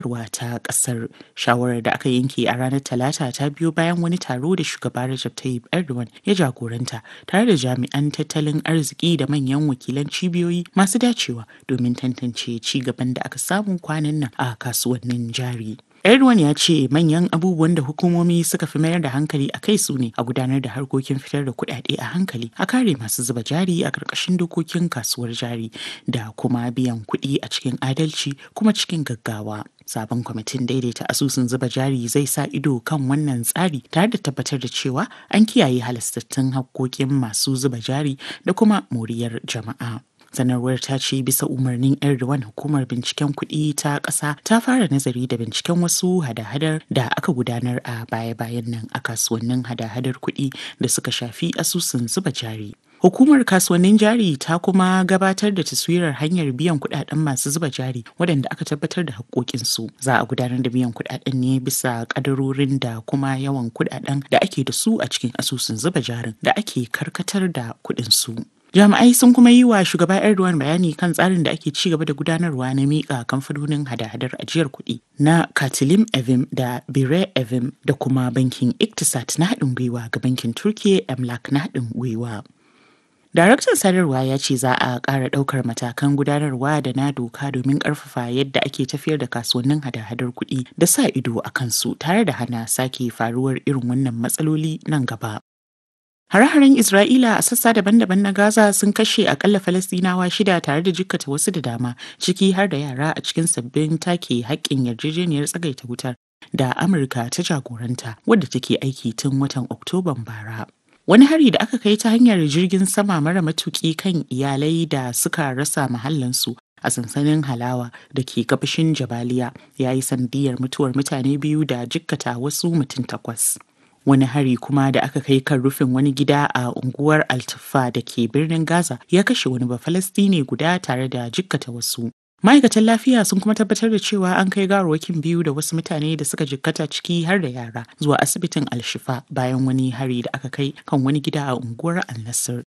ruwa ta kasar shawarar da aka yanke a ranar talata ta biyo bayan wani taro da shugaba Recep Tayyip Erdogan ya jagoranta tare da jami'an tattalin arziki da manyan wakilan cibiyoyi masu dacewa domin tantance ci gaban da aka samu kwanan nan a kasuwannin jari. Erdogan ya ce manyan abubuwan da hukumomi suka fi mayar da hankali a kai su ne a gudanar da harkokin fitar da kuɗaɗe a hankali a kare masu zuba jari a ƙarƙashin dokokin kasuwar jari da kuma biyan kuɗi a cikin adalci kuma cikin gaggawa. Sabon kwamitin daidaita asusun zuba jari zai sa ido kan wannan tsari tare da tabbatar da cewa an kiyaye halastattun hakkokin masu zuba jari da kuma moriyar jama'a. sanarwar ta ce bisa umarnin erdogan hukumar binciken kuɗi ta ƙasa ta fara nazari da binciken wasu hada-hadar da aka gudanar a baya-bayan nan a kasuwannin hada-hadar kuɗi da suka shafi asusun zuba jari Hukumar kasuwannin jari ta kuma gabatar da taswirar hanyar biyan kudaden masu zuba jari waɗanda aka tabbatar da haƙoƙinsu. Za a gudanar da biyan kudaden ne bisa ƙadarorin da kuma yawan kudaden da ake da su a cikin asusun zuba jarin da ake karkatar da kuɗinsu. Jami'ai sun kuma yi wa shugaba Erdogan bayani kan tsarin da ake ci gaba da gudanarwa na miƙa kamfanonin hada-hadar ajiyar kuɗi na Katilim Evim da Bire Evim da kuma bankin Iktisat na haɗin gwiwa ga bankin Turkiye Emlak na haɗin gwiwa. Daraktan sadarwa ya ce za a ƙara ɗaukar matakan gudanarwa da na doka domin ƙarfafa yadda ake tafiyar da kasuwannin hada-hadar kuɗi da sa ido a kansu tare da hana sake faruwar irin wannan matsaloli nan gaba. Hare-haren Isra'ila a sassa daban-daban na Gaza sun kashe akalla Falastinawa shida tare da jikkata wasu da dama, ciki har da yara a cikin sabbin take haƙƙin yarjejeniyar tsagaita wutar da Amurka ta jagoranta wadda take aiki tun watan Oktoban bara. Wani hari da aka kai ta hanyar jirgin sama mara matuƙi kan iyalai da suka rasa mahallansu a sansanin halawa da ke gabashin Jabaliya ya yi sandiyar mutuwar mutane biyu da jikkata wasu mutum takwas. wani hari kuma da aka kai kan rufin wani gida a unguwar altufa da ke birnin gaza ya kashe wani bafalastine guda tare da jikkata wasu ma'aikatan lafiya sun kuma tabbatar da cewa an kai gawarwakin biyu da wasu mutane da suka jikkata ciki har da yara zuwa asibitin alshifa bayan wani hari da aka kai kan wani gida a unguwar al-nasir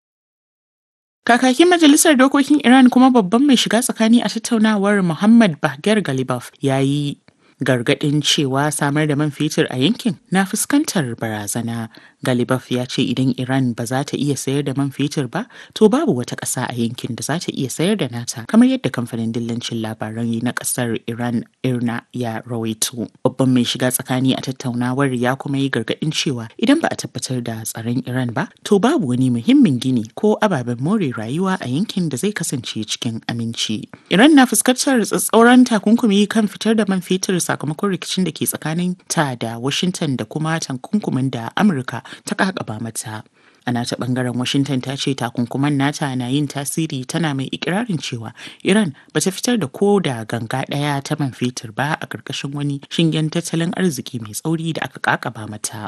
Kakakin Majalisar Dokokin Iran kuma babban mai shiga tsakani a tattaunawar Muhammad Bahgar Galibaf ya yi gargaɗin cewa samar da man fetur a yankin na fuskantar barazana. Galibaf ya ce idan Iran ba za ta iya sayar da man fetur ba, to babu wata ƙasa a yankin da za ta iya sayar da nata, kamar yadda kamfanin dillancin labaran na ƙasar Iran Irna ya rawaito. Babban mai shiga tsakani a tattaunawar ya kuma yi gargaɗin cewa idan ba a tabbatar da tsaron Iran ba, to babu wani muhimmin gini ko ababen more rayuwa a yankin da zai kasance cikin aminci. Iran na fuskantar tsatsauran takunkumi kan fitar da man fetur sakamakon rikicin da ke tsakanin ta da Washington da kuma takunkumin da Amurka ta kakaba mata. A nata bangaren Washington ta ce takunkuman nata na yin tasiri tana mai ikirarin cewa Iran ba ta fitar da ko da ganga ɗaya ta man fetur ba a ƙarƙashin wani shingen tattalin arziki mai tsauri da aka kakaba mata.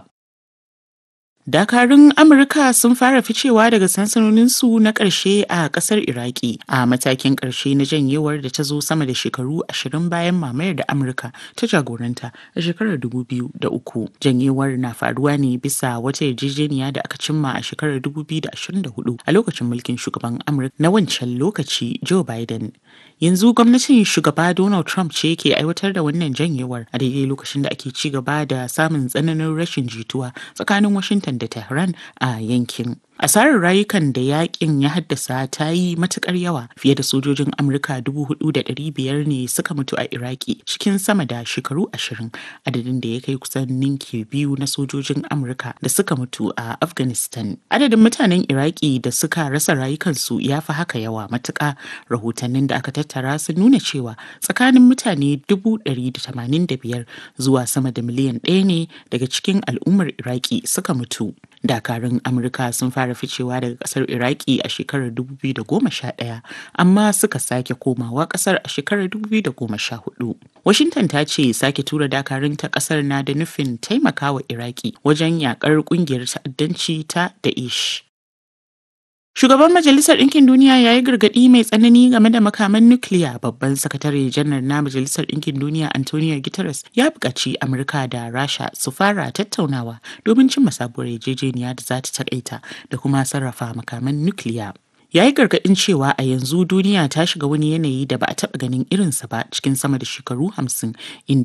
Dakarun Amurka sun fara ficewa daga sansanoninsu na ƙarshe a ƙasar Iraki a matakin ƙarshe na janyewar da ta zo sama da shekaru ashirin bayan mamayar da Amurka ta jagoranta a shekarar uku. Janyewar na faruwa ne bisa wata yarjejeniya da aka cimma a shekarar 2024 a lokacin mulkin shugaban Amurka na wancan lokaci Joe Biden. Yanzu gwamnatin shugaba Donald Trump ce ke aiwatar da wannan janyewar a daidai lokacin da ake ci gaba da samun tsananin rashin jituwa tsakanin Washington da Tehran a yankin. Asarar rayukan da yakin ya haddasa ta yi matukar yawa fiye da sojojin Amurka biyar ne suka mutu a Iraki cikin sama da shekaru ashirin adadin da ya kai kusan ninki biyu na sojojin Amurka da suka mutu a Afghanistan. Adadin mutanen Iraki da suka rasa rayukansu ya fi haka yawa matuka rahotannin da aka tattara sun nuna cewa tsakanin mutane biyar zuwa sama da miliyan ɗaya ne daga cikin al'ummar Iraki suka mutu. dakarun amurka sun fara ficewa daga kasar iraki a shekarar 2011 amma suka sake komawa kasar a shekarar 2014 washington ta ce sake tura dakarun ta kasar na da nufin taimakawa iraki wajen yakar kungiyar ta'addanci ta daesh Shugaban Majalisar Ɗinkin Duniya ya yi gargaɗi mai tsanani game da makaman nukiliya babban sakatare janar na Majalisar Ɗinkin Duniya Antonio Guterres ya buƙaci Amurka da Rasha su fara tattaunawa domin cimma sabuwar yarjejeniya da za ta taƙaita da kuma sarrafa makaman nukiliya. ya yi gargaɗin cewa a yanzu duniya ta shiga wani yanayi da ba a taɓa ganin irinsa ba cikin sama da shekaru hamsin inda